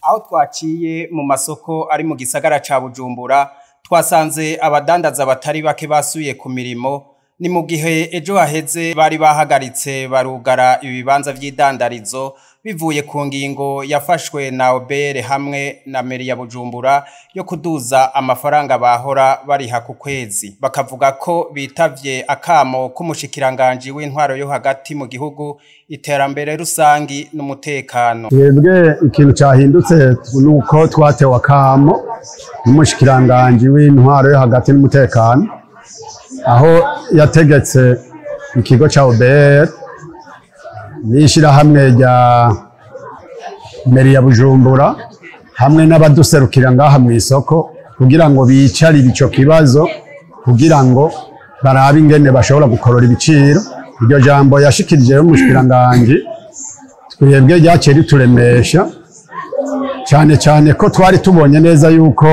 aho twaciye mu masoko ari mu gisagara ca Bujumbura twasanze abadandaza batari bake basuye ku mirimo ni mu gihe ejo haheze bari bahagaritse barugara ibibanza vy'idandarizo bivuye ku ngingo yafashwe na obere hamwe na meri ya Bujumbura yo kuduza amafaranga bahora bariha ku kwezi bakavuga ko bitavye akamo k'umushikiranganji w'intwaro yo hagati mu gihugu iterambere rusangi n'umutekano twebwe ikintu cyahindutse nuko twatewe akamo n'umushikiranganji w'intwaro yo hagati n'umutekano aho yategetse ikigo cya OBR n'ishyirahamwe rya meri ya Bujumbura hamwe n'abaduserukira ngaha mu isoko kugira ngo bicarire ico kibazo kugira ngo barabe ingene bashobora gukorora ibiciro iryo jambo yashikirije y'umushikiranganji twebwe ryaciye rituremesha cyane cyane ko twari tubonye neza yuko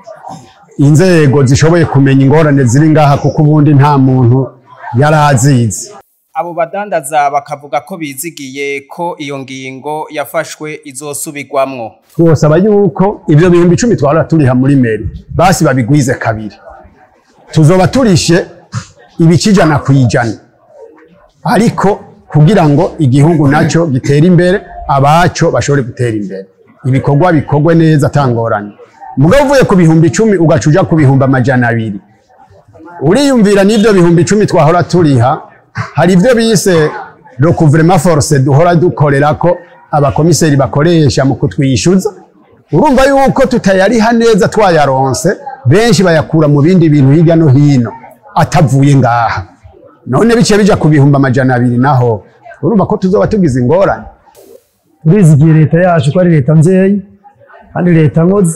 inzego zishoboye kumenya ingorane ziri ngaha kuko ubundi nta muntu yari azizi abo badandaza bakavuga ko bizigiye ko iyo ngingo yafashwe izosubirwamwo twosaba yuko ibyo bihumbi icumi twahora turiha muri meri basi babigwize kabiri tuzoba turishe ibice ijana ku ijana ariko kugira ngo igihugu nacyo gitere imbere abaco bashobore gutera imbere ibikorwa bikorwe neza atangoranye mugabo uvuye ku bihumbi icumi ugaca uja ku bihumbi amajana abiri uriyumvira n'ibyo bihumbi icumi twahora turiha hari ibyo bise recouvrement force duhora dukorera ko abakomiseri bakoresha mu kutwishyuza urumva yuko tutayariha neza twayaronse benshi bayakura mu bindi bintu hirya no hino atavuye ngaha none bice bija ku bihumbi amajana abiri naho urumva ko tuzoba tugize ingorane turizigiye leta yacu ko ari leta mvyeyi kandi leta nkozi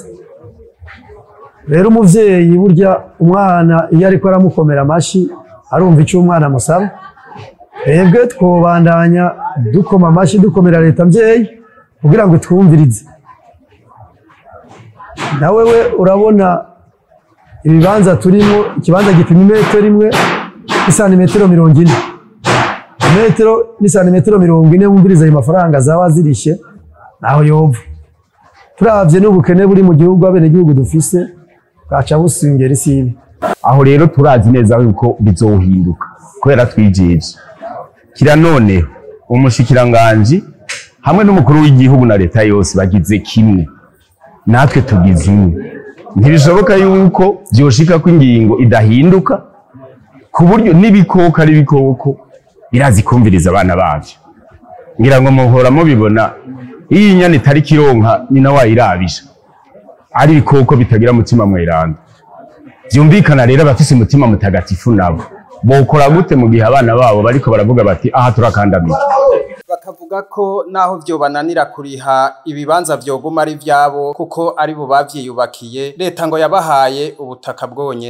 rero umuvyeyi burya umwana iyo ariko aramukomera amashi arumva icyo umwana amusaba twebwe twobandanya dukoma amashi dukomera leta mvyeyi kugira ngo twumvirize nawe we urabona ibibanza turimo ikibanza gipima imetero imwe n'isantimetero mirongo ine metero n'isantimetero mirongo ine wumviriza ayo mafaranga zaba zirishe naho yova turavye n'ubukene buri mu gihugu abenegihugu dufise bwaca busingera isibi aho rero turazi neza yuko bizohinduka kubera twijeje kira none umushikiranganji hamwe n'umukuru w'igihugu na leta yose bagize kimwe natwe tugize imwe ntibishoboka yuko vyoshika ko ingingo idahinduka ku buryo n'ibikoko ari ibikoko birazi kumviriza abana bavyo ngira ngo muhora mubibona iyo inyana itari kironka nyina wayirabisha ari ibikoko bitagira mutima mweranda vyumvikana rero abafise umutima mutagatifu nabo bokora gute mu gihe abana babo bariko baravuga bati aha turakandamira bakavuga ko naho vyobananira kuriha ibibanza vyoguma ari vyabo kuko ari bo bavyiyubakiye leta ngo yabahaye ubutaka bwonyene